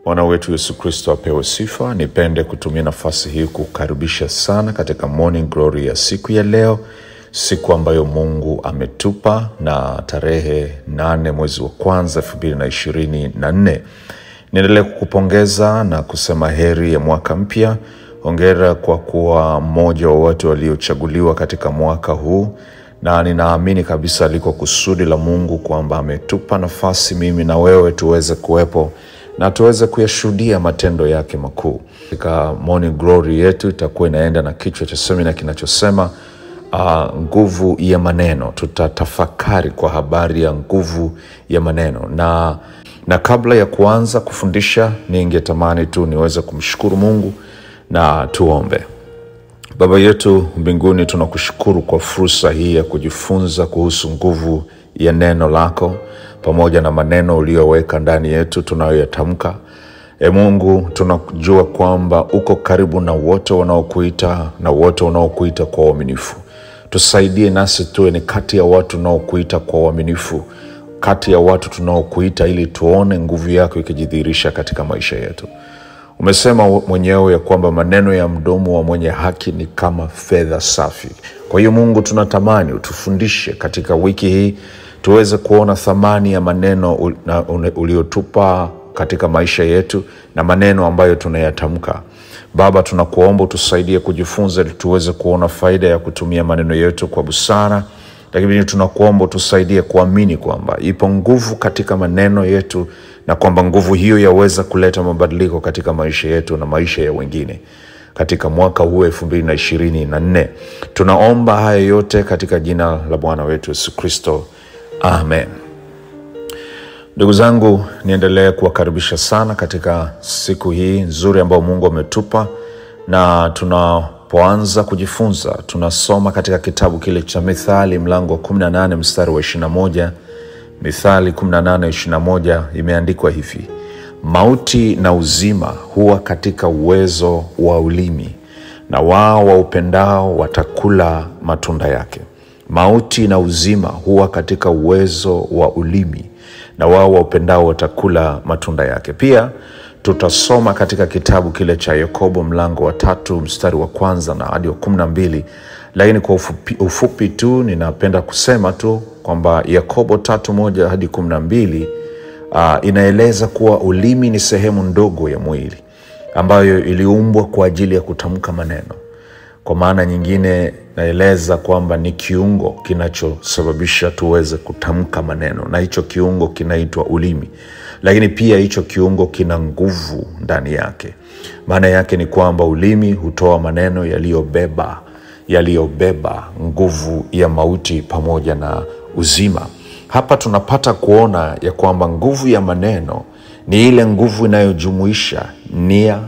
Bwana wetu Yesu Kristo apewe sifa. Nipende kutumia nafasi hii kukaribisha sana katika Morning Glory ya siku ya leo, siku ambayo Mungu ametupa na tarehe nane mwezi wa kwanza elfu mbili na ishirini na nne. Niendelee kukupongeza na kusema heri ya mwaka mpya. Hongera kwa kuwa mmoja wa watu waliochaguliwa katika mwaka huu, na ninaamini kabisa liko kusudi la Mungu kwamba ametupa nafasi mimi na wewe tuweze kuwepo na tuweze kuyashuhudia matendo yake makuu. Katika Morning Glory yetu itakuwa inaenda na kichwa cha semina kinachosema uh, nguvu ya maneno. Tutatafakari kwa habari ya nguvu ya maneno na na kabla ya kuanza kufundisha, ningetamani tu niweze kumshukuru Mungu na tuombe. Baba yetu mbinguni, tunakushukuru kwa fursa hii ya kujifunza kuhusu nguvu ya neno lako pamoja na maneno uliyoweka ndani yetu tunayoyatamka. E Mungu, tunajua kwamba uko karibu na wote wanaokuita na wote wanaokuita kwa uaminifu. Tusaidie nasi tuwe ni kati ya watu tunaokuita kwa uaminifu, kati ya watu tunaokuita ili tuone nguvu yako ikijidhihirisha katika maisha yetu. Umesema mwenyewe ya kwamba maneno ya mdomo wa mwenye haki ni kama fedha safi. Kwa hiyo Mungu, tunatamani utufundishe katika wiki hii tuweze kuona thamani ya maneno ul- na- une- uliotupa katika maisha yetu na maneno ambayo tunayatamka. Baba, tunakuomba utusaidie kujifunza ili tuweze kuona faida ya kutumia maneno yetu kwa busara, lakini tunakuomba utusaidie kuamini kwamba ipo nguvu katika maneno yetu na kwamba nguvu hiyo yaweza kuleta mabadiliko katika maisha yetu na maisha ya wengine katika mwaka huu elfu mbili na ishirini na nne. Tunaomba haya yote katika jina la Bwana wetu Yesu Kristo, amen. Ndugu zangu, niendelee kuwakaribisha sana katika siku hii nzuri ambayo Mungu ametupa, na tunapoanza kujifunza tunasoma katika kitabu kile cha Mithali mlango wa 18 mstari wa 21. Mithali 18 21 imeandikwa hivi: mauti na uzima huwa katika uwezo wa ulimi, na wao waupendao watakula matunda yake. Mauti na uzima huwa katika uwezo wa ulimi, na wao waupendao watakula matunda yake. Pia tutasoma katika kitabu kile cha Yakobo mlango wa tatu mstari wa kwanza na hadi wa kumi na mbili lakini kwa ufupi, ufupi tu ninapenda kusema tu kwamba Yakobo tatu moja hadi kumi na mbili uh, inaeleza kuwa ulimi ni sehemu ndogo ya mwili ambayo iliumbwa kwa ajili ya kutamka maneno. Kwa maana nyingine naeleza kwamba ni kiungo kinachosababisha tuweze kutamka maneno, na hicho kiungo kinaitwa ulimi. Lakini pia hicho kiungo kina nguvu ndani yake. Maana yake ni kwamba ulimi hutoa maneno yaliyobeba yaliyobeba nguvu ya mauti pamoja na uzima. Hapa tunapata kuona ya kwamba nguvu ya maneno ni ile nguvu inayojumuisha nia,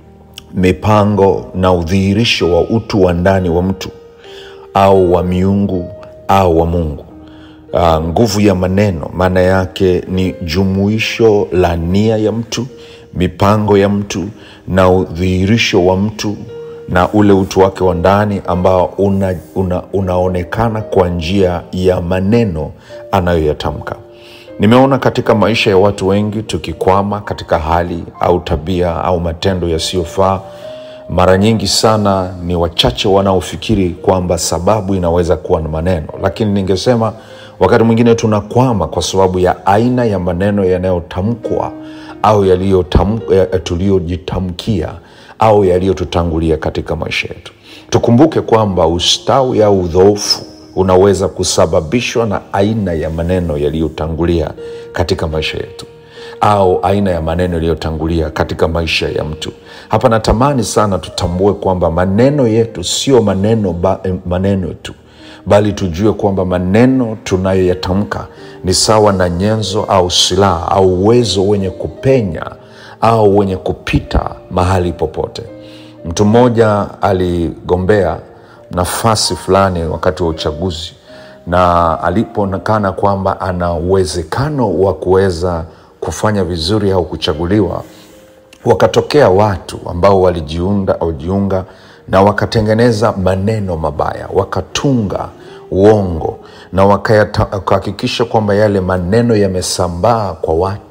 mipango na udhihirisho wa utu wa ndani wa mtu au wa miungu au wa Mungu. Uh, nguvu ya maneno maana yake ni jumuisho la nia ya mtu, mipango ya mtu na udhihirisho wa mtu na ule utu wake wa ndani ambao una, una, unaonekana kwa njia ya maneno anayoyatamka. Nimeona katika maisha ya watu wengi tukikwama katika hali au tabia au matendo yasiyofaa. Mara nyingi sana ni wachache wanaofikiri kwamba sababu inaweza kuwa na maneno, lakini ningesema wakati mwingine tunakwama kwa sababu ya aina ya maneno yanayotamkwa au yaliyotam- ya- tuliyojitamkia au yaliyotutangulia katika maisha yetu. Tukumbuke kwamba ustawi au udhoofu unaweza kusababishwa na aina ya maneno yaliyotangulia katika maisha yetu au aina ya maneno yaliyotangulia katika maisha ya mtu. Hapa natamani sana tutambue kwamba maneno yetu sio maneno, ba, maneno tu bali tujue kwamba maneno tunayoyatamka ni sawa na nyenzo au silaha au uwezo wenye kupenya au wenye kupita mahali popote. Mtu mmoja aligombea nafasi fulani wakati wa uchaguzi, na alipoonekana kwamba ana uwezekano wa kuweza kufanya vizuri au kuchaguliwa, wakatokea watu ambao walijiunda walijiunga na wakatengeneza maneno mabaya, wakatunga uongo na wakayata- wakahakikisha kwamba yale maneno yamesambaa kwa watu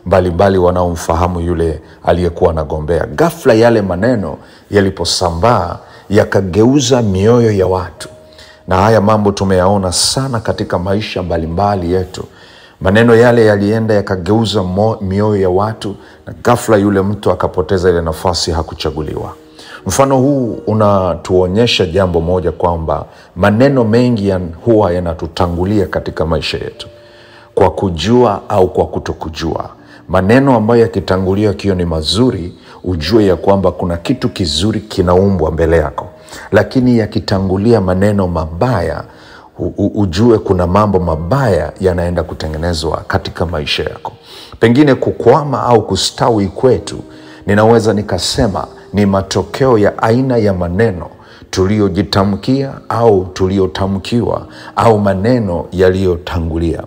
mbalimbali wanaomfahamu yule aliyekuwa anagombea. Ghafla yale maneno yaliposambaa yakageuza mioyo ya watu, na haya mambo tumeyaona sana katika maisha mbalimbali yetu. Maneno yale yalienda yakageuza mo- mioyo ya watu, na ghafla yule mtu akapoteza ile nafasi, hakuchaguliwa. Mfano huu unatuonyesha jambo moja, kwamba maneno mengi ya huwa yanatutangulia katika maisha yetu kwa kujua au kwa kutokujua. Maneno ambayo yakitangulia akiwa ni mazuri, ujue ya kwamba kuna kitu kizuri kinaumbwa mbele yako, lakini yakitangulia maneno mabaya, u- u- ujue kuna mambo mabaya yanaenda kutengenezwa katika maisha yako. Pengine kukwama au kustawi kwetu, ninaweza nikasema ni matokeo ya aina ya maneno tuliyojitamkia au tuliyotamkiwa au maneno yaliyotangulia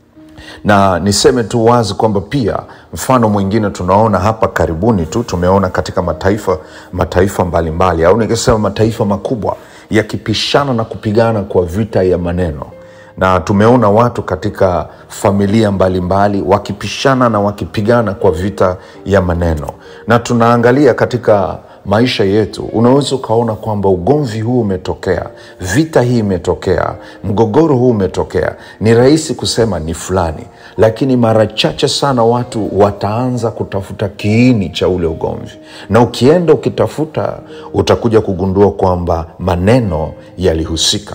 na niseme tu wazi kwamba pia mfano mwingine tunaona hapa karibuni tu tumeona katika mataifa mataifa mbalimbali au nikisema mataifa makubwa yakipishana na kupigana kwa vita ya maneno na tumeona watu katika familia mbalimbali wakipishana na wakipigana kwa vita ya maneno na tunaangalia katika maisha yetu unaweza ukaona kwamba ugomvi huu umetokea vita hii imetokea mgogoro huu umetokea ni rahisi kusema ni fulani lakini mara chache sana watu wataanza kutafuta kiini cha ule ugomvi na ukienda ukitafuta utakuja kugundua kwamba maneno yalihusika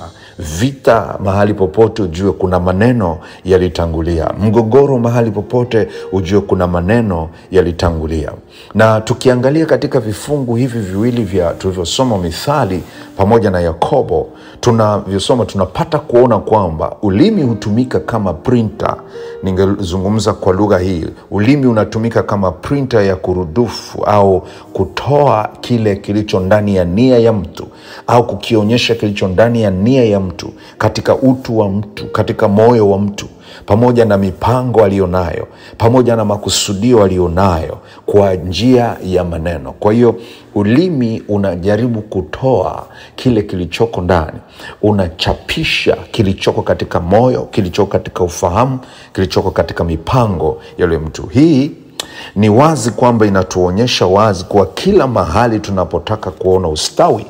vita mahali popote ujue kuna maneno yalitangulia mgogoro mahali popote ujue kuna maneno yalitangulia na tukiangalia katika vifungu hivi viwili vya tulivyosoma mithali pamoja na yakobo tunavyosoma tunapata kuona kwamba ulimi hutumika kama printer ningezungumza kwa lugha hii ulimi unatumika kama printer ya kurudufu au kutoa kile kilicho ndani ya nia ya mtu au kukionyesha kilicho ndani ya nia ya mtu katika utu wa mtu katika moyo wa mtu pamoja na mipango aliyonayo pamoja na makusudio aliyonayo kwa njia ya maneno kwa hiyo ulimi unajaribu kutoa kile kilichoko ndani unachapisha kilichoko katika moyo kilichoko katika ufahamu kilichoko katika mipango ya yule mtu hii ni wazi kwamba inatuonyesha wazi kuwa kila mahali tunapotaka kuona ustawi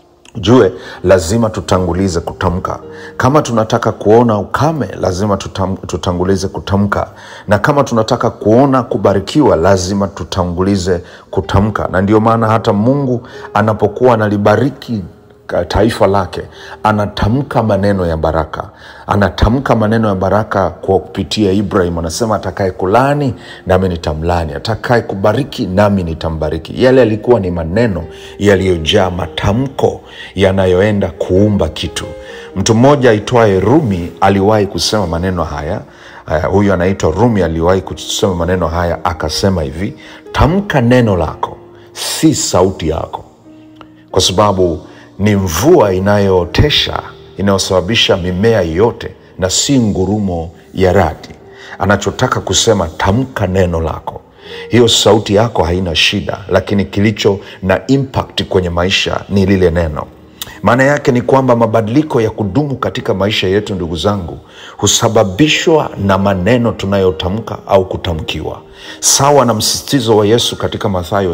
jue lazima tutangulize kutamka kama tunataka kuona ukame lazima tutam, tutangulize kutamka na kama tunataka kuona kubarikiwa lazima tutangulize kutamka na ndio maana hata mungu anapokuwa analibariki ka- taifa lake anatamka maneno ya baraka anatamka maneno ya baraka kwa kupitia ibrahim anasema atakaye kulani nami nitamlani atakaye kubariki nami nitambariki yale yalikuwa ni maneno yaliyojaa matamko yanayoenda kuumba kitu mtu mmoja aitwaye rumi aliwahi kusema maneno haya uh, huyu anaitwa rumi aliwahi kusema maneno haya akasema hivi tamka neno lako si sauti yako kwa sababu ni mvua inayootesha inayosababisha mimea yote na si ngurumo ya radi anachotaka kusema tamka neno lako hiyo sauti yako haina shida lakini kilicho na impact kwenye maisha ni lile neno maana yake ni kwamba mabadiliko ya kudumu katika maisha yetu ndugu zangu husababishwa na maneno tunayotamka au kutamkiwa sawa na msisitizo wa yesu katika mathayo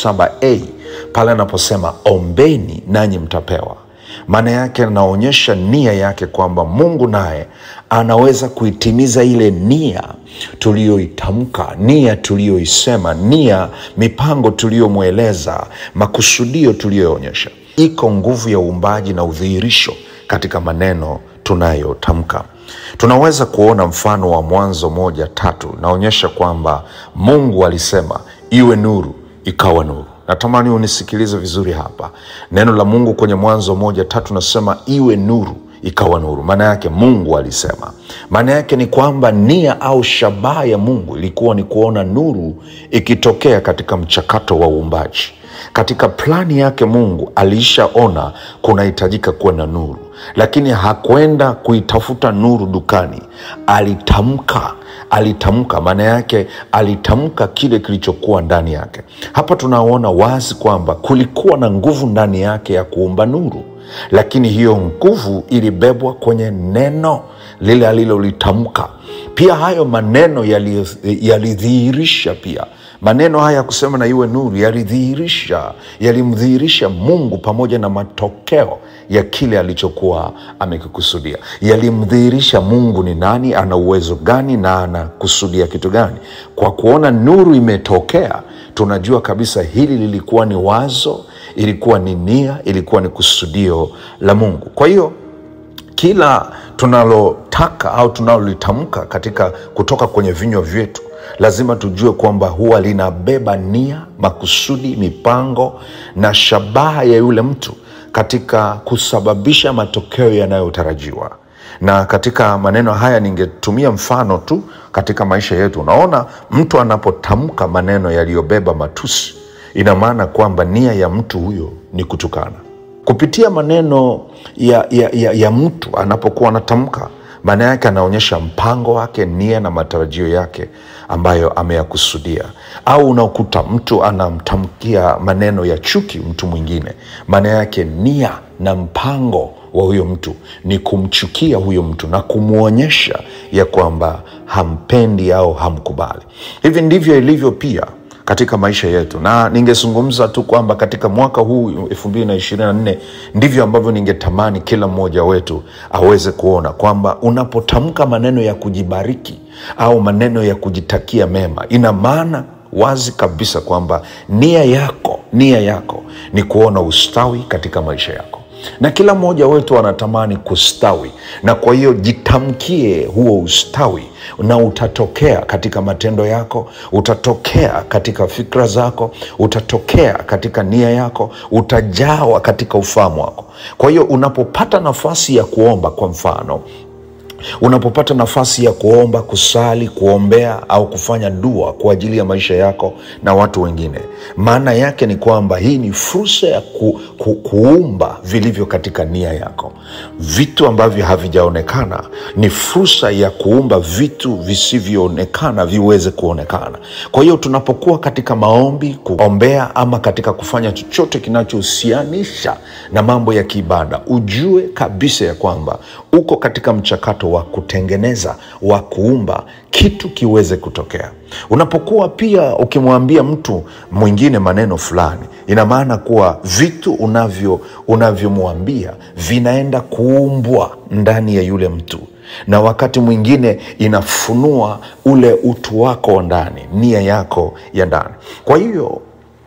77a pale anaposema ombeni nanyi mtapewa maana yake anaonyesha nia yake kwamba mungu naye anaweza kuitimiza ile nia tuliyoitamka nia tuliyoisema nia mipango tuliyomweleza makusudio tuliyoonyesha iko nguvu ya uumbaji na udhihirisho katika maneno tunayotamka tunaweza kuona mfano wa mwanzo moja tatu naonyesha kwamba mungu alisema iwe nuru ikawa nuru natamani unisikilize vizuri hapa neno la mungu kwenye mwanzo moja tatu nasema iwe nuru ikawa nuru maana yake mungu alisema maana yake ni kwamba nia au shabaha ya mungu ilikuwa ni kuona nuru ikitokea katika mchakato wa uumbaji katika plani yake mungu aliishaona kunahitajika kuwa na nuru lakini hakwenda kuitafuta nuru dukani alitamka alitamka maana yake alitamka kile kilichokuwa ndani yake hapa tunaona wazi kwamba kulikuwa na nguvu ndani yake ya kuumba nuru lakini hiyo nguvu ilibebwa kwenye neno lile alilolitamka pia hayo maneno yali- yalidhihirisha pia maneno haya ya kusema na iwe nuru yalidhihirisha yalimdhihirisha mungu pamoja na matokeo ya kile alichokuwa amekikusudia yalimdhihirisha mungu ni nani ana uwezo gani na anakusudia kitu gani kwa kuona nuru imetokea tunajua kabisa hili lilikuwa ni wazo ilikuwa ni nia ilikuwa ni kusudio la mungu kwa hiyo kila tunalotaka au tunalolitamka katika kutoka kwenye vinywa vyetu lazima tujue kwamba huwa linabeba nia makusudi mipango na shabaha ya yule mtu katika kusababisha matokeo yanayotarajiwa na katika maneno haya ningetumia mfano tu katika maisha yetu unaona mtu anapotamka maneno yaliyobeba matusi ina maana kwamba nia ya mtu huyo ni kutukana kupitia maneno ya, ya, ya, ya mtu anapokuwa anatamka maana yake anaonyesha mpango wake nia na matarajio yake ambayo ameyakusudia au unakuta mtu anamtamkia maneno ya chuki mtu mwingine maana yake nia na mpango wa huyo mtu ni kumchukia huyo mtu na kumwonyesha ya kwamba hampendi au hamkubali hivi ndivyo ilivyo pia katika maisha yetu na ningezungumza tu kwamba katika mwaka huu 224 ndivyo ambavyo ningetamani kila mmoja wetu aweze kuona kwamba unapotamka maneno ya kujibariki au maneno ya kujitakia mema ina maana wazi kabisa kwamba nia yako nia yako ni kuona ustawi katika maisha yako na kila mmoja wetu anatamani kustawi na kwa hiyo jitamkie huo ustawi na utatokea katika matendo yako utatokea katika fikra zako utatokea katika nia yako utajawa katika ufahamu wako kwa hiyo unapopata nafasi ya kuomba kwa mfano unapopata nafasi ya kuomba kusali kuombea au kufanya dua kwa ajili ya maisha yako na watu wengine maana yake ni kwamba hii ni fursa ya ku, ku, kuumba vilivyo katika nia yako vitu ambavyo havijaonekana ni fursa ya kuumba vitu visivyoonekana viweze kuonekana kwa hiyo tunapokuwa katika maombi kuombea ama katika kufanya chochote kinachohusianisha na mambo ya kiibada ujue kabisa ya kwamba uko katika mchakato wa kutengeneza wa kuumba kitu kiweze kutokea unapokuwa pia ukimwambia mtu mwingine maneno fulani ina maana kuwa vitu unavyo unavyomwambia vinaenda kuumbwa ndani ya yule mtu na wakati mwingine inafunua ule utu wako wa ndani nia yako ya ndani kwa hiyo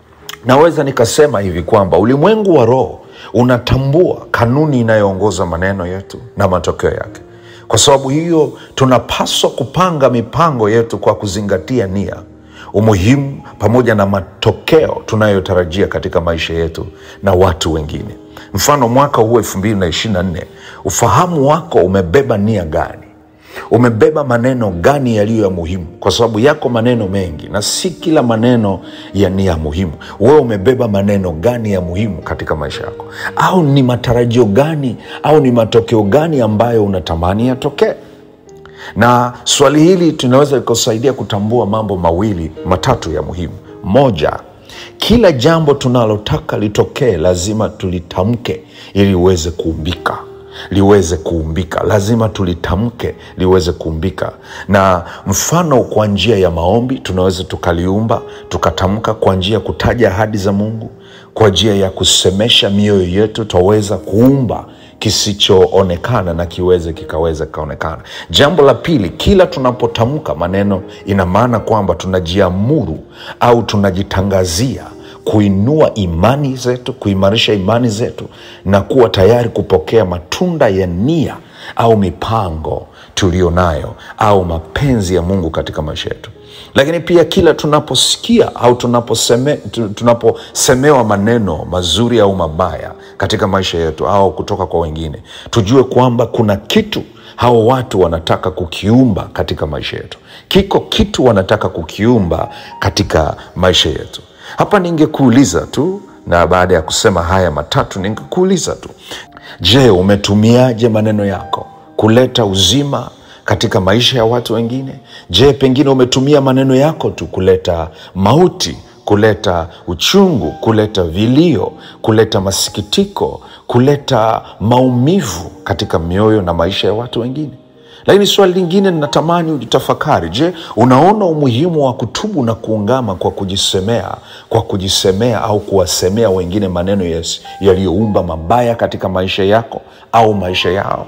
naweza nikasema hivi kwamba ulimwengu wa roho unatambua kanuni inayoongoza maneno yetu na matokeo yake kwa sababu hiyo tunapaswa kupanga mipango yetu kwa kuzingatia nia umuhimu pamoja na matokeo tunayotarajia katika maisha yetu na watu wengine mfano mwaka huu 224 ufahamu wako umebeba nia gani umebeba maneno gani yaliyo ya muhimu kwa sababu yako maneno mengi na si kila maneno ya ni ya muhimu wewe umebeba maneno gani ya muhimu katika maisha yako au ni matarajio gani au ni matokeo gani ambayo unatamani yatokee na swali hili tunaweza likusaidia kutambua mambo mawili matatu ya muhimu moja kila jambo tunalotaka litokee lazima tulitamke ili uweze kuumbika liweze kuumbika lazima tulitamke liweze kuumbika na mfano kwa njia ya maombi tunaweza tukaliumba tukatamka kwa njia ya kutaja ahadi za mungu kwa njia ya kusemesha mioyo yetu twaweza kuumba kisichoonekana na kiweze kikaweza kikaonekana jambo la pili kila tunapotamka maneno ina maana kwamba tunajiamuru au tunajitangazia kuinua imani zetu kuimarisha imani zetu na kuwa tayari kupokea matunda ya nia au mipango tuliyo nayo au mapenzi ya mungu katika maisha yetu lakini pia kila tunaposikia au tunaposeme, tu- tunaposemewa maneno mazuri au mabaya katika maisha yetu au kutoka kwa wengine tujue kwamba kuna kitu hao watu wanataka kukiumba katika maisha yetu kiko kitu wanataka kukiumba katika maisha yetu hapa ningekuuliza tu na baada ya kusema haya matatu ningekuuliza tu je umetumiaje maneno yako kuleta uzima katika maisha ya watu wengine je pengine umetumia maneno yako tu kuleta mauti kuleta uchungu kuleta vilio kuleta masikitiko kuleta maumivu katika mioyo na maisha ya watu wengine lakini swali lingine ninatamani ujitafakari je unaona umuhimu wa kutubu na kuungama kwa kujisemea kwa kujisemea au kuwasemea wengine maneno yes- yaliyoumba mabaya katika maisha yako au maisha yao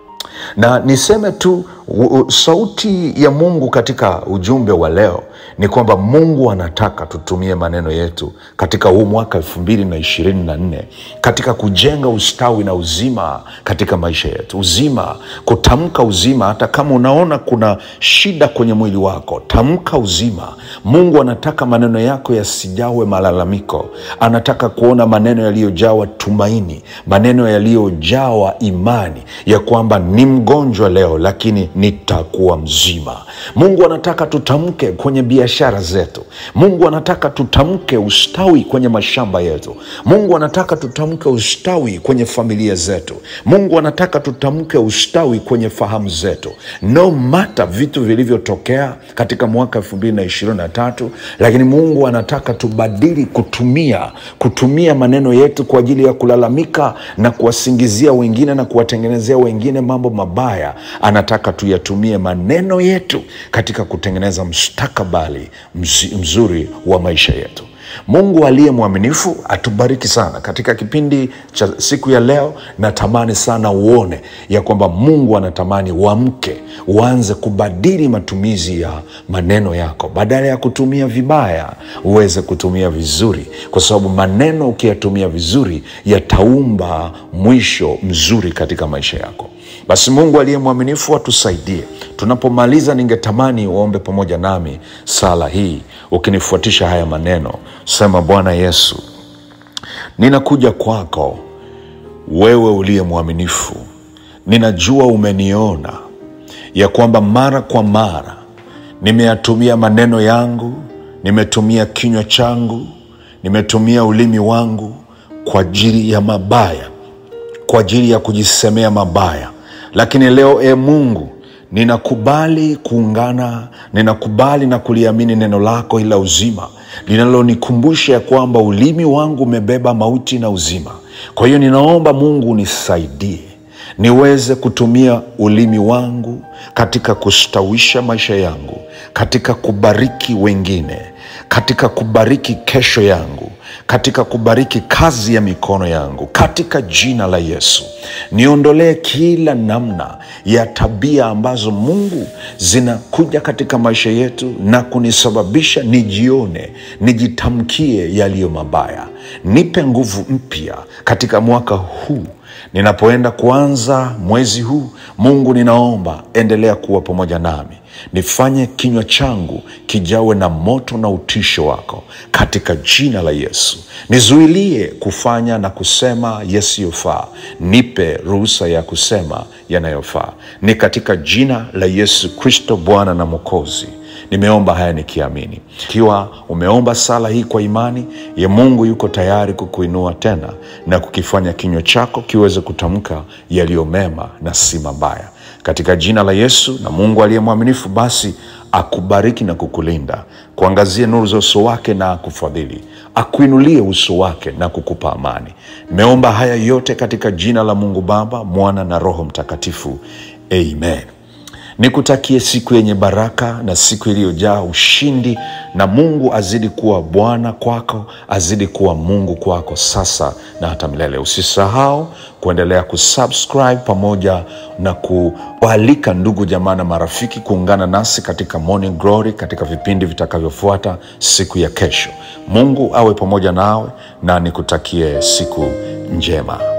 na niseme tu u- u- sauti ya mungu katika ujumbe wa leo ni kwamba mungu anataka tutumie maneno yetu katika huu mwaka elfu mbili na ishirini na nne katika kujenga ustawi na uzima katika maisha yetu uzima kutamka uzima hata kama unaona kuna shida kwenye mwili wako tamka uzima mungu anataka maneno yako yasijawe malalamiko anataka kuona maneno yaliyojawa tumaini maneno yaliyojawa imani ya kwamba ni mgonjwa leo lakini nitakuwa mzima mungu anataka tutamke kwenye biashara zetu mungu anataka tutamke ustawi kwenye mashamba yetu mungu anataka tutamke ustawi kwenye familia zetu mungu anataka tutamke ustawi kwenye fahamu zetu no mata vitu vilivyotokea katika mwaka 223 lakini mungu anataka tubadili kutumia kutumia maneno yetu kwa ajili ya kulalamika na kuwasingizia wengine na kuwatengenezea wengine mambo mabaya anataka tuyatumie maneno yetu katika kutengeneza mustakabali mzi- mzuri wa maisha yetu mungu aliye mwaminifu atubariki sana katika kipindi cha siku ya leo natamani sana uone ya kwamba mungu anatamani uamke uanze kubadili matumizi ya maneno yako badala ya kutumia vibaya uweze kutumia vizuri kwa sababu maneno ukiyatumia vizuri yataumba mwisho mzuri katika maisha yako basi mungu aliye mwaminifu atusaidie tunapomaliza ningetamani uombe pamoja nami sala hii ukinifuatisha haya maneno sema bwana yesu ninakuja kwako wewe uliye mwaminifu ninajua umeniona ya kwamba mara kwa mara nimeyatumia maneno yangu nimetumia kinywa changu nimetumia ulimi wangu kwa ajili ya mabaya kwa ajili ya kujisemea mabaya lakini leo e mungu ninakubali kuungana ninakubali na kuliamini neno lako ila uzima linalonikumbusha ya kwamba ulimi wangu umebeba mauti na uzima kwa hiyo ninaomba mungu nisaidie niweze kutumia ulimi wangu katika kustawisha maisha yangu katika kubariki wengine katika kubariki kesho yangu katika kubariki kazi ya mikono yangu katika jina la yesu niondolee kila namna ya tabia ambazo mungu zinakuja katika maisha yetu na kunisababisha nijione nijitamkie yaliyo mabaya nipe nguvu mpya katika mwaka huu ninapoenda kuanza mwezi huu mungu ninaomba endelea kuwa pamoja nami nifanye kinywa changu kijawe na moto na utisho wako katika jina la yesu nizuilie kufanya na kusema yasiyofaa nipe ruhusa ya kusema yanayofaa ni katika jina la yesu kristo bwana na mwokozi nimeomba haya nikiamini ikiwa umeomba sala hii kwa imani ye mungu yuko tayari kukuinua tena na kukifanya kinywa chako kiweze kutamka yaliyo mema na si mabaya katika jina la yesu na mungu aliye mwaminifu basi akubariki na kukulinda kuangazie nuru za uso wake na akufadhili akuinulie uso wake na kukupa amani nimeomba haya yote katika jina la mungu baba mwana na roho mtakatifu amen nikutakie siku yenye baraka na siku iliyojaa ushindi na mungu azidi kuwa bwana kwako azidi kuwa mungu kwako sasa na hata milele usisahau kuendelea kusubscribe pamoja na kualika ndugu jamaa na marafiki kuungana nasi katika morning glory katika vipindi vitakavyofuata siku ya kesho mungu awe pamoja nawe na nikutakie siku njema